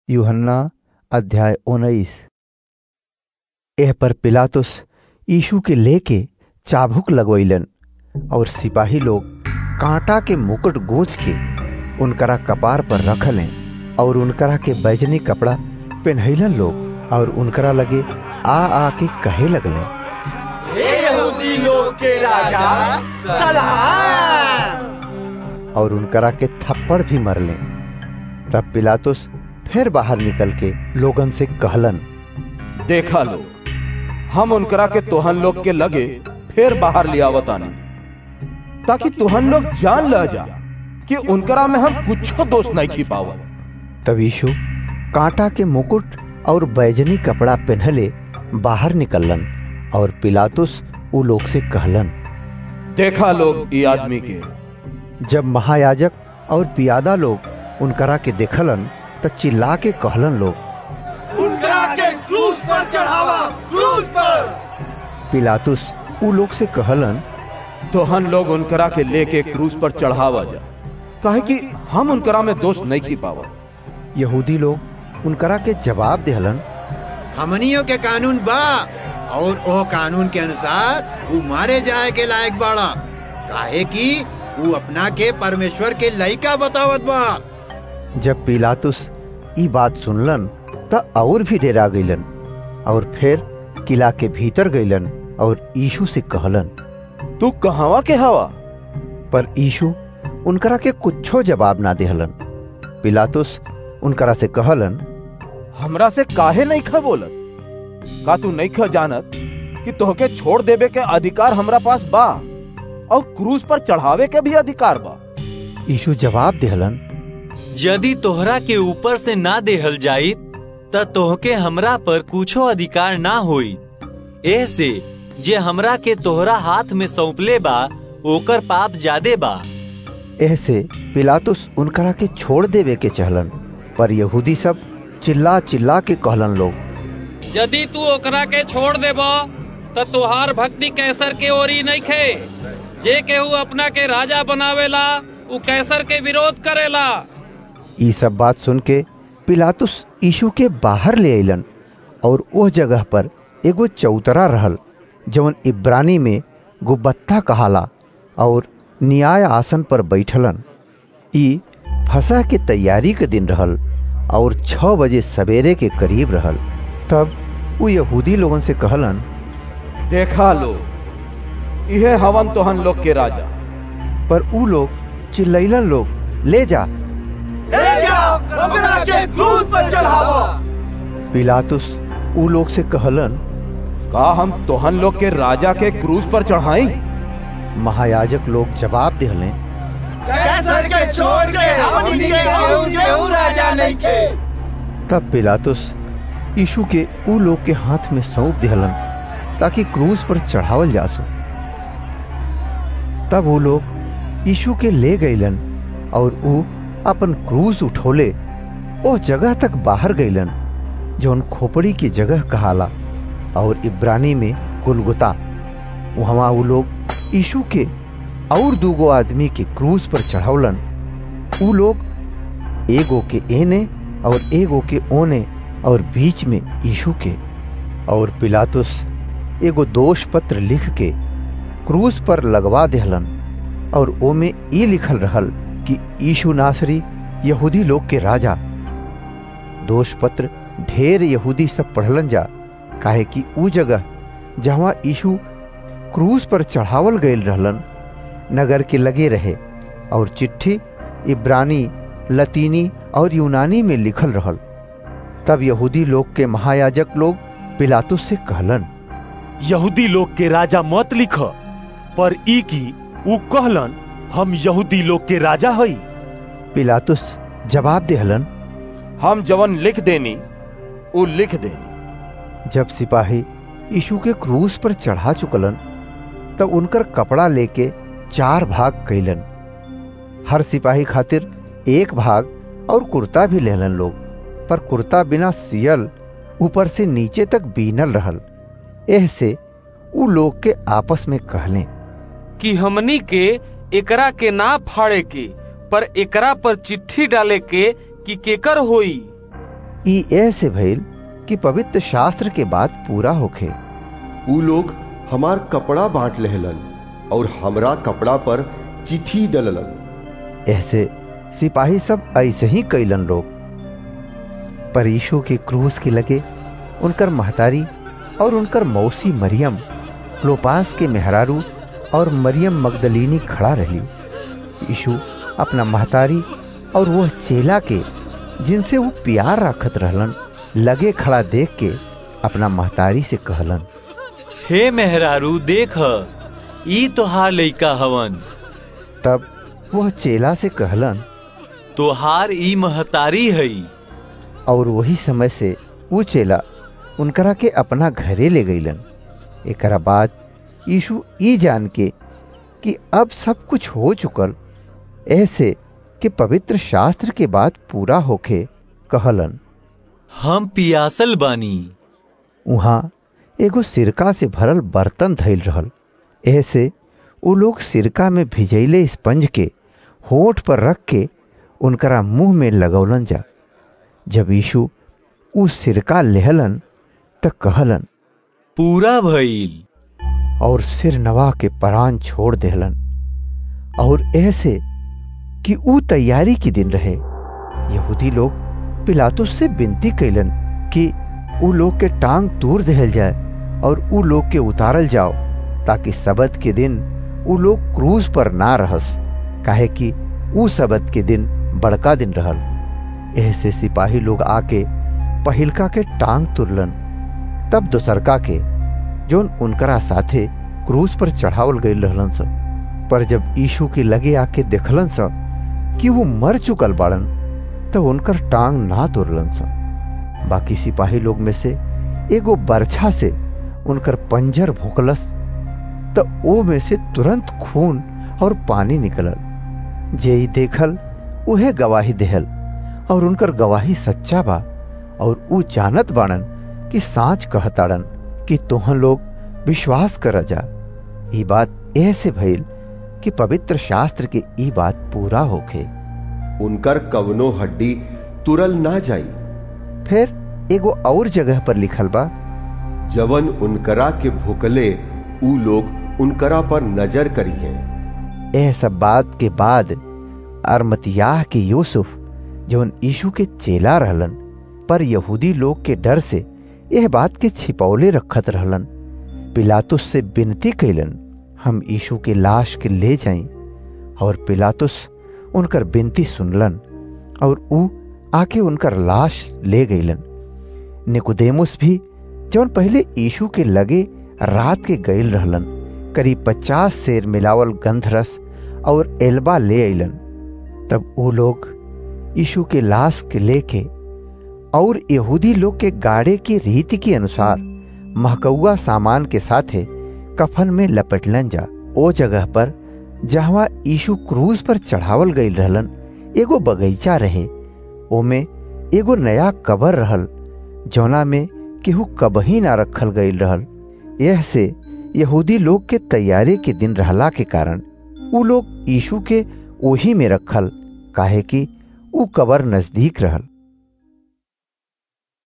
यूहन्ना अध्याय उन्नीस एह पर पिलातुस यीशु के लेके चाबुक लगवैलन और सिपाही लोग कांटा के मुकुट गूंज के उनकरा कपार पर रखलें और उनकरा के बैजनी कपड़ा पहनैलन लोग और उनकरा लगे आ आ के कहे लगले हे यहूदी लोग के राजा सलाम और उनकरा के थप्पड़ भी मरले तब पिलातुस फिर बाहर निकल के लोगन से कहलन देखा लोग हम उनकरा के तोहन लोग के लगे फिर बाहर ले आवतानी ताकि तुहन लोग जान ल जा कि उनकरा में हम कुछ दोष नहीं छिपावा तब यीशु कांटा के मुकुट और बैजनी कपड़ा पहनले बाहर निकलन और पिलातुस उ लोग से कहलन देखा लोग ये आदमी के जब महायाजक और पियादा लोग उनकरा के देखलन त चिल्ला के कहलन लोग उनकरा के क्रूस पर चढ़ावा क्रूस पर पिलातुस उ लोग से कहलन तोहन लोग उनकरा के लेके क्रूस पर चढ़ावा जा काहे कि हम उनकरा में दोष नहीं छिपावा यहूदी लोग उनकरा के जवाब देहलन हमनियों के कानून बा और ओ कानून के अनुसार वो मारे जाए के लायक बाड़ा काहे कि वो अपना के परमेश्वर के लइका बतावत बा जब पिलातुस ई बात सुनलन त और भी डेरा गईलन और फिर किला के भीतर गईलन और यीशु से कहलन तू कहवा के हवा पर यीशु उनकरा के कुछो जवाब ना देहलन पिलातुस उनकरा से कहलन हमरा से काहे नहीं खा बोलत का तू नहीं खा जानत कि तोहके छोड़ देवे के अधिकार हमरा पास बा और क्रूस पर चढ़ावे के भी अधिकार बा यीशु जवाब देहलन यदि तोहरा के ऊपर से ना देहल जाई त तोहके हमरा पर कुछो अधिकार ना होई ऐसे जे हमरा के तोहरा हाथ में सौंपले बा ओकर पाप ज्यादे बा ऐसे पिलातुस उनकरा के छोड़ देवे के चहलन पर यहूदी सब चिल्ला चिल्ला के कहलन लोग यदि तू ओकरा के छोड़ देबा त तुहार भक्ति कैसर के ओरी नहीं खे जे केहू अपना के राजा बनावेला उ कैसर के विरोध करेला ई सब बात सुन के पिलातुस यीशु के बाहर ले अलन और उस जगह पर एगो चौतरा रहल जवन इब्रानी में गुब्बत्ता कहाला और न्याय आसन पर बैठलन ई फसा के तैयारी के दिन रहल और छह बजे सवेरे के करीब रहल तब वो यहूदी लोगन से कहलन देखा लो इहे हवन तोहन लोग के राजा पर ऊ लोग चिल्लैलन लोग ले जा ले जाओ उनकरा के क्रूस पर चढ़ावा पिलातुस ऊ लोग से कहलन का हम तोहन लोग के राजा के क्रूस पर चढ़ाई महायाजक लोग जवाब दिहले कैसर के छोड़ के हमनी के केहू केहू राजा नहीं के तब पिलातुस यीशु के ऊ लोग के हाथ में सौंप दिहलन ताकि क्रूस पर चढ़ावल जा सो तब वो लोग यीशु के ले गईलन और ऊ अपन क्रूस उठोले ओ जगह तक बाहर गईलन जौन खोपड़ी की जगह कहाला और इब्रानी में गुलगुता वहां वो लोग यीशु के और दूगो आदमी के क्रूस पर चढ़ावलन ऊ लोग एगो के एने और एगो के ओने और बीच में यीशु के और पिलातुस एगो दोष पत्र लिख के क्रूस पर लगवा देहलन और ओमे ई लिखल रहल कि यीशु नासरी यहूदी लोग के राजा दोष पत्र ढेर यहूदी सब पढ़लन जा काहे कि ऊ जगह जहाँ यीशु क्रूस पर चढ़ावल गयल रहलन नगर के लगे रहे और चिट्ठी इब्रानी लतीनी और यूनानी में लिखल रहल तब यहूदी लोग के महायाजक लोग पिलातुस से कहलन यहूदी लोग के राजा मत लिख पर ई की ऊ कहलन हम यहूदी लोग के राजा हई पिलातुस जवाब देहलन हम जवन लिख देनी उ लिख देनी जब सिपाही यीशु के क्रूस पर चढ़ा चुकलन तब उनकर कपड़ा लेके चार भाग कैलन हर सिपाही खातिर एक भाग और कुर्ता भी लेलन लोग पर कुर्ता बिना सियल ऊपर से नीचे तक बीनल रहल एह से उ लोग के आपस में कहले कि हमनी के एकरा के ना फाड़े के पर एकरा पर चिट्ठी डाले के कि केकर होई ई ऐसे भइल कि पवित्र शास्त्र के बात पूरा होखे ऊ लोग हमार कपड़ा बांट लेहलन और हमरा कपड़ा पर चिट्ठी डललन ऐसे सिपाही सब ऐसे ही कैलन लोग पर यीशु के क्रूस के लगे उनकर महतारी और उनकर मौसी मरियम लोपास के मेहरारू और मरियम मगदलीनी खड़ा रही यीशु अपना महतारी और वह चेला के जिनसे वो प्यार रखत रहलन लगे खड़ा देख के अपना महतारी से कहलन हे मेहरारू देख ई तोहार लइका हवन तब वह चेला से कहलन तोहार ई महतारी हई और वही समय से वो चेला उनकरा के अपना घरे ले गईलन एकरा बाद यीशु ई जान के कि अब सब कुछ हो चुकल ऐसे कि पवित्र शास्त्र के बाद पूरा होके कहलन हम पियासल बानी उहाँ एगो सिरका से भरल बर्तन धैल रहल ऐसे वो लोग सिरका में भिजैले स्पंज के होठ पर रख के उनकरा मुंह में लगौलन जा जब यीशु उ सिरका लेहलन त कहलन पूरा भइल और सिर नवा के परान छोड़ देहलन और ऐसे कि ऊ तैयारी के दिन रहे यहूदी लोग पिलातुस से विनती कैलन कि ऊ लोग के टांग तूर दहल जाए और ऊ लोग के उतारल जाओ ताकि सबत के दिन ऊ लोग क्रूज पर ना रहस काहे कि ऊ सबत के दिन बड़का दिन रहल ऐसे सिपाही लोग आके पहिलका के टांग तुरलन तब दोसरका के जोन उनकरा साथे क्रूज पर चढ़ावल गई रहलन सब पर जब यीशु के लगे आके देखलन सब कि वो मर चुकल बाड़न तब उनकर टांग ना तोड़लन सब बाकी सिपाही लोग में से एगो बरछा से उनकर पंजर भोकलस त ओ में से तुरंत खून और पानी निकलल जे ही देखल उहे गवाही देहल और उनकर गवाही सच्चा बा और ऊ जानत बाड़न कि साच कहताड़न कि तोहन लोग विश्वास कर जा ई बात ऐसे भइल कि पवित्र शास्त्र के ई बात पूरा होखे उनकर कवनो हड्डी तुरल ना जाई फिर एगो और जगह पर लिखल बा जवन उनकरा के भुकले ऊ लोग उनकरा पर नजर करिए यह सब बात के बाद अरमतियाह के यूसुफ जवन यीशु के चेला रहलन पर यहूदी लोग के डर से यह बात के छिपौले रखत रहलन पिलातुस से विनती कैलन हम यीशु के लाश के ले जाई और पिलातुस उनकर विनती सुनलन और ऊ आके उनकर लाश ले गईलन निकुदेमुस भी जवन पहले यीशु के लगे रात के गईल रहलन करीब पचास शेर मिलावल गंधरस और एल्बा ले अलन तब वो लोग यीशु के लाश के लेके और यहूदी लोग के गाड़े की रीति के अनुसार महकौआ सामान के साथे कफन में लपेटलन जा ओ जगह पर जहवा यीशु क्रूज पर चढ़ावल गई रहलन एगो बगीचा रहे ओमे एगो नया कबर रहल जौना में केहू कबही ना रखल गई रहल यह से यहूदी लोग के तैयारी के दिन रहला के कारण उ लोग यीशु के ओही में रखल काहे कि उ कबर नजदीक रहल